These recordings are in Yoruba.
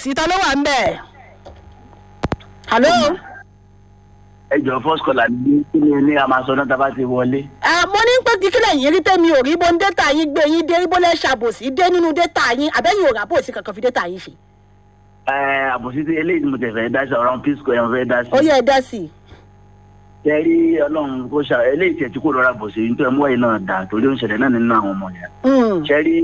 ṣàbòsí ta ló wà ń bẹ̀. hello. ẹ jọ first caller ní kí ni ní a máa sọ náà tá a bá ti wọlé. Ah, mo ní pé kíkílẹ̀ yín rí tẹ́mi ò rí bó ń dẹ́ta yín gbé yín dé bó lẹ́ ṣàbòsí dé nínú dẹ́ta yín àbẹ́yìn ò rà bòsí kankan fi dẹ́ta yín ṣe. ẹ àbòsí tí eléyìí ni mo tẹ̀ fẹ́ dá sí ọ̀rọ̀ peace square mo fẹ́ dá sí. ó yẹ ẹ dá sí i. tẹ́rí ọlọ́run kó ṣà eléyìí tiẹ̀ tí kò lọ́ra bòsí nítorí mú ẹ̀yìn náà dà torí ó ń ṣẹlẹ̀ náà nínú àwọn ọmọ yẹn. Mm, tẹ́rí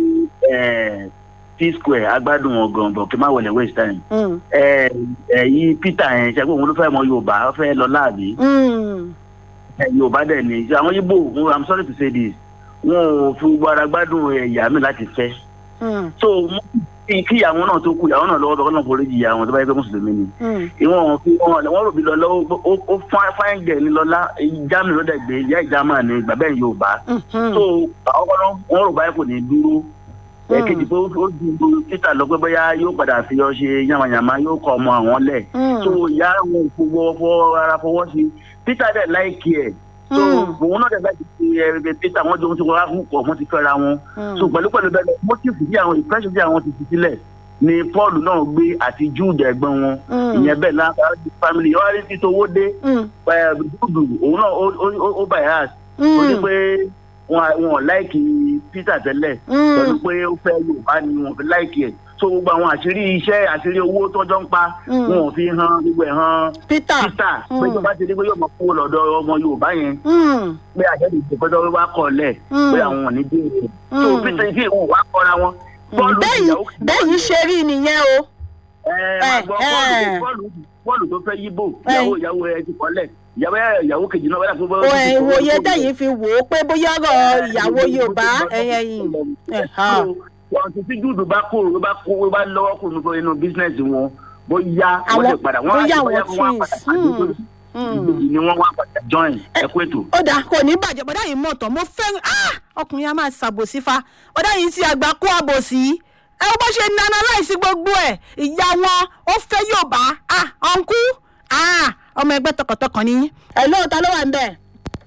peace square agbádùn wọn gan bọ̀ kí n má wọlé waste time. mm, ẹ ẹ yí peter yẹn ṣe pé òun ló fẹ́ mọ yorùbá ó fẹ́ lọ láàbí. mm, ẹ, yorùbá dẹ̀ ni àwọn yíbò i'm sorry to say this wọn ò fi gbogbo ara gbádùn ẹ̀yà mi láti fẹ́ mm, so mo kí kí ìyàwó náà tó kú ìyàwó náà lọ́wọ́ lọ́wọ́ náà forí jì ìyàwó tó bá yẹ pé mùsùlùmí ni mm. ìwọ̀n wọn fi wọn wọn rò bí lọ lọ́wọ́ ó ó fáin gẹ̀ ní lọ́lá germany ló dẹ̀ gbé ìyá ìjàmà ní bàbá ẹ̀ yorùbá Mhm. so àwọn kan náà wọn rò báyìí kò ní dúró Mm. ẹ̀kejì pé ó ó dúró títà lọ pé bóyá yóò padà fi ọ ṣe yamayama yóò kọ ọmọ àwọn lẹ̀ Mm. so ìyá wọn kò fọwọ́ fọ ara fọwọ́ sí peter dẹ̀ láìkí ẹ̀ so Mm. òun náà dẹ̀ láìkí ẹ̀ peter wọ́n jọ ń ti wọ́n á kú pọ̀ wọ́n ti fẹ́ra wọn Mm. so pẹ̀lú pẹ̀lú bẹ́ẹ̀ motive bí àwọn impression bí àwọn ti fi sílẹ̀ ni paul náà gbé àti jude ẹ̀gbọ́n wọn Mm. ìyẹn bẹ́ẹ̀ lára family ọ̀rẹ́ rí títí owó dé Mm. jude òun náà ó- ó- ó- ó bias ó ní Mm. pé wọn wọn láìkì peter tẹ́lẹ̀ Mm. pẹ̀lú pé ó fẹ́ yorùbá ni wọn fi láìkì ẹ̀ so gbogbo àwọn àṣírí iṣẹ́ àṣírí owó tọ́jọ́ ń pa Mm. wọn ò fi hàn gbogbo ẹ̀ hàn peter. peter Mm. pé tó bá ti di pé yóò máa kó lọ́dọ̀ ọmọ yorùbá yẹn Mm. pé àjẹ́dì ìpẹ́tọ́ wíwá kọ̀ lẹ̀ Mm. pé àwọn ò ní dé ìpè so Mm. peter ìfẹ́ ìwọ̀n wá kọ́ra wọn bọ́ọ̀lù bẹ́yìn ìyàwó kejì bẹ́yìn ṣe rí nìyẹn o. ẹ máa gbọ́ ẹ, bọ́ọ̀lù ẹ. bọ́ọ̀lù bọ́ọ̀lù tó fẹ́ yíbò Ẹ. ìyàwó ìyàwó ẹ ti kọ́lẹ̀ ìyàwó ẹ- ìyàwó kejì náà wẹ́lẹ̀ fún o ẹ̀ ìwòye tẹ̀yìn fi wò ó pé bóyá ọ̀rọ̀ ìyàwó yorùbá ẹ̀yẹ yìí. Ẹ̀hán. wọn ti fi júùdù bá kó ló bá kó ló bá lọ́wọ́ kó nínú inú bísínẹ́sì wọn bóyá wọ́n Àwọn- lè padà wọ́n á bóyá ti bóyá àwọn wọ́n á padà twins. Hmm. ìbejì ni wọ́n wá padà join ẹ̀kú ètò. ó dáa kò ní bàjẹ́ bọ́dá yìí mọ̀ tán mo fẹ́ ah! ọkùnrin a máa ṣàbòsí fa bọ́dá yìí ti àgbà kó àbòsí ẹ bó ṣe nana láìsí gbogbo ẹ̀ ìyá wọn ó fẹ́ yóò bá ah ọ̀nkú ah ọmọ ẹgbẹ́ tọkàntọkàn ni. ẹ lóòótọ́ ló wà ń bẹ̀.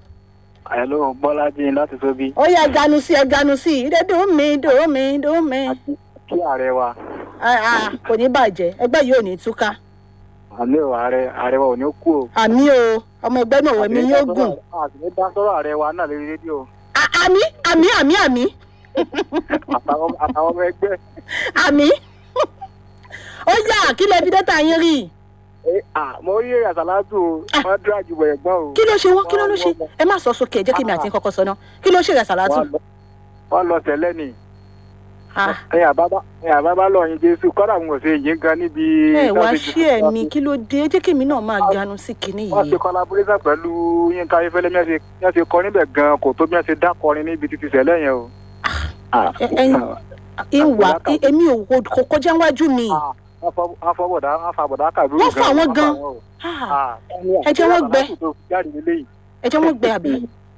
Hello, Bọ́lájí láti Tóbi. ó yẹ ẹganu sí ẹganu sí ìdè dùn mí dùn mí dùn mí. Kí ààrẹ wa, Ah, ah, kò ní bàjẹ́ ẹgbẹ́ yìí ò ní túká àmì ò ààrẹ ààrẹ wa ò ní kú o. àmì o ọmọ ẹgbẹ́ náà wẹ̀mí yóò gùn. Àti ní dá sọ́rọ̀ ààrẹ wa náà lórí rédíò. Ah, àmì àmì àmì àmì Àtàwọn àtàwọn ọmọ ẹgbẹ́. àmì ó yà kí lè fi dẹ́ta yín rí Ẹ à mo rí èrè àsálátù o, wọ́n dúrà ju bọ̀ ẹ̀gbọ́n o. kí ló ṣe wọ́n kí ló ló ṣe ẹ má sọ sókè ẹ jẹ́ kí mi àti yín kọ́kọ́ sọ náà kí ló ṣe rẹ̀ sàlátù. Wọ́n lọ- Wọ́n lọ tẹ̀lé ni. Ah, Ẹ̀yà bàbá ẹ̀yà bàbá lọ yin Jésù kọ́dà mo ṣe yín gan níbi. ẹ wá láti ṣí ẹ mi kí ló dé ẹ jẹ́ kí mi náà máa ganu sí kinní Wọ́n yìí. ṣe collaboration pẹ̀lú Yínká Ayéfẹ́lẹ́ bí wọ́n ṣe- bí wọ́n ṣe kọ níbẹ̀ gan kò tó bí wọ́n ṣe dá kọrin níbi títí sẹ́lẹ̀ yẹn o. ẹ ẹ ìwà èmi ò kò- kò kọjá wájú mi. afọbọdà afọbọdà kàbírù Wọ́n fà wọ́n gan. o. Ah, Ah, ẹ jẹ́ wọ́n gbẹ. jáde nílé yìí. ẹ jẹ́ wọ́n gbẹ àbí.